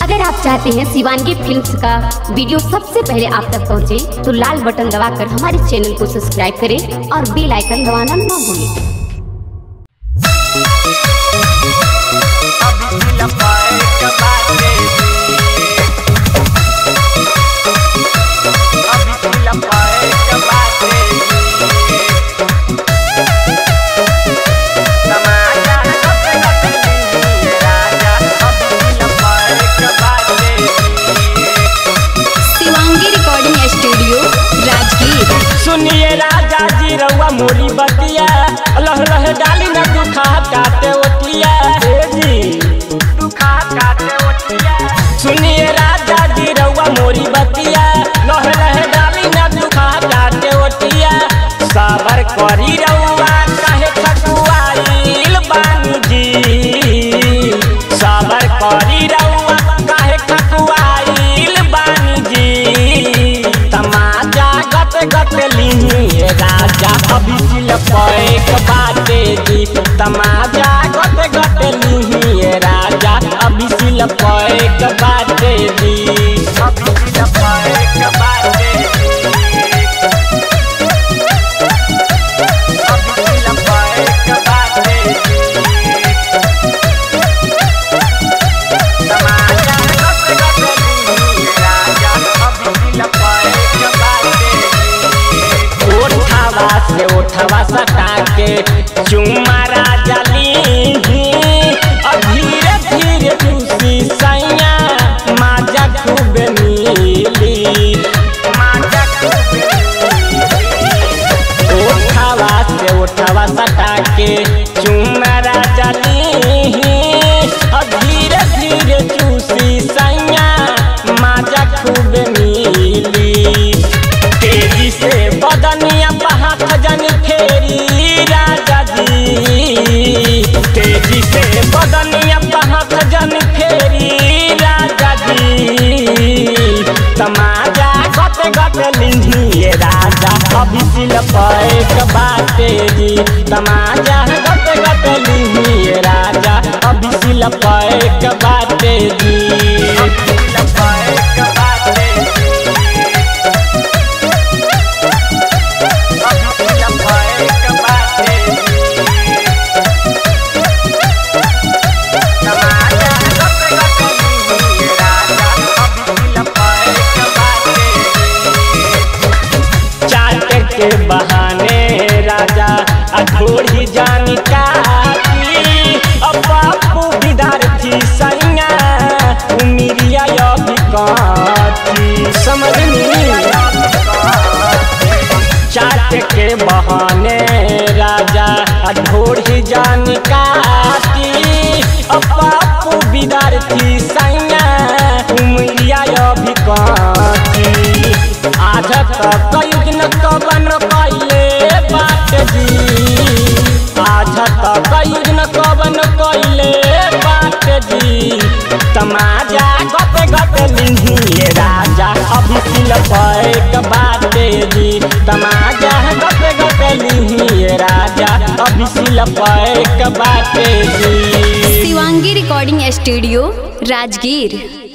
अगर आप चाहते हैं शिवानगी फिल्म्स का वीडियो सबसे पहले आप तक पहुंचे, तो लाल बटन दबाकर हमारे चैनल को सब्सक्राइब करें और बेल आइकन दबाना ना भूलें शिवांगी रिकॉर्डिंग स्टूडियो राजगीर सुनिए राजा जी रउआ मोरी बतिया लह लह डाली न दुखा काटे ओटिया हे जी दुखा काटे ओटिया सुनिए राजा जी रउआ मोरी बतिया लह लह डाली न दुखा काटे ओटिया साबर करी रउआ काहे खकुआइल बानी जी साबर करी रउआ काहे खकुआइल बानी जी तमाजा गत गत लिही राजा अभी सिल पैक बाटे जी तमाजा गत गत लिही राजा अभी सिल पैक बाटे जी अभी सिल पैक बाटे अभी सिल पैक बाटे तमाजा गत गत लिही राजा अभी सिल पैक बाटे ओठवा से ओठवा सटा के चुम्मा राजा लीही और धीरे धीरे दूसरी सैया माजा खूब मिली माजा खूब ओठवा से ओठवा सटा के चुम्मा राजा लीही और धीरे धीरे चूसी सैया माजा खूब मिली तेजी से बदनिया बहात जन फेरी राजा जी तेजी से बदनिया बहात जन फेरी राजा जी तमाजा गत गत लिंधिए राजा अभी सिल पैक बाटे जी तमाजा गत गत लिंधिए राजा अभी सिल पैक बाटे जी अभी सिल पैक बाटे चाटे के बहाने राजा अधोड़ी जानी काटी अब बापू विद्यार्थी सैया उमिरिया अभी काटी समझनी चाट के बहाने राजा अधोड़ी जान काटी बापू विद्यार्थी सैया उमरिया अभी काटी आज तक कई दिन कबन कैले बात जी आज तक कई दिन कबन कैले बात जी तमाजा गप गप लिहिए राजा अभी सिल पैक बाटे जी तमाजा गप गप लिहिए राजा अभी सिल पैक बाटे जी शिवांगी रिकॉर्डिंग स्टूडियो राजगीर